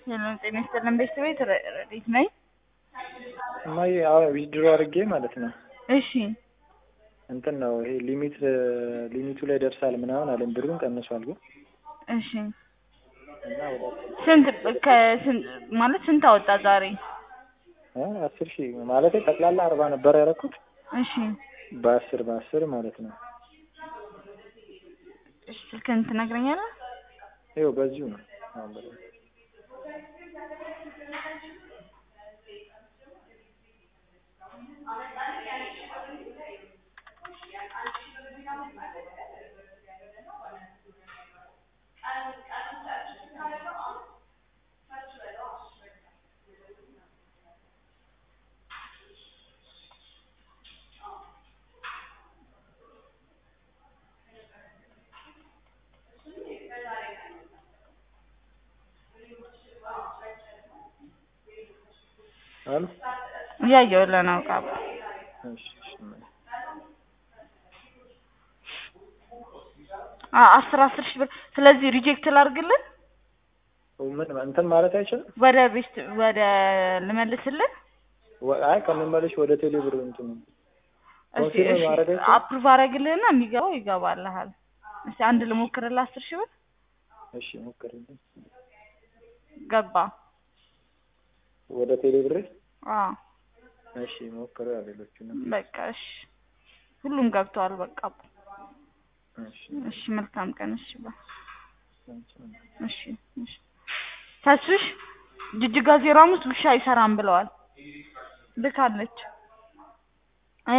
ሰላም ጤና ይስጥልን ቤተሰቤት ረዲት ነኝ። እማዬ አዎ ዊዝድሮ አድርጌ ማለት ነው እሺ እንትን ነው ይሄ ሊሚት ሊሚቱ ላይ ደርሳል ምናምን አለን ብሩን ቀንሷል ግን እሺ እና ወደ ስንት ከስንት ማለት ስንት አወጣ ዛሬ? እ አስር ሺህ ማለት ጠቅላላ አርባ ነበር ያደረኩት እሺ በአስር በአስር ማለት ነው እሺ ስልክህን ትነግረኛለህ? ይኸው በዚሁ ነው አሁን በደንብ አሉ እያየሁልህ ነው ቃ እሺ እሺ እማዬ አ- አስር አስር ሺህ ብር ስለዚህ ሪጀክት ላድርግልህ ምን እንትን ማለት አይችልም ወደ ቤስት ወደ ልመልስልህ ወ- አይ ከምመለሽ ወደ ቴሌ ብር እንትን እስኪ ኮንፊርም እሺ ማድረግ አይችልም? አፕሩቭ አደርግልህና የሚገባው ይገባልሃል እስኪ አንድ ልሞክርልህ አስር ሺህ ብር እሺ ሞክርልኝ ገባ ወደ ቴሌ ብር አዎ እሺ ሞክረው ሌሎቹንም በቃ እሺ ሁሉም ገብተዋል በቃ እሺ እሺ መልካም ቀን እሺ ባ አንቺ እሺ እሺ ተስፍሽ ጅጅጋ ዜሮ አምስት ውሻ አይሰራም ብለዋል ልካለች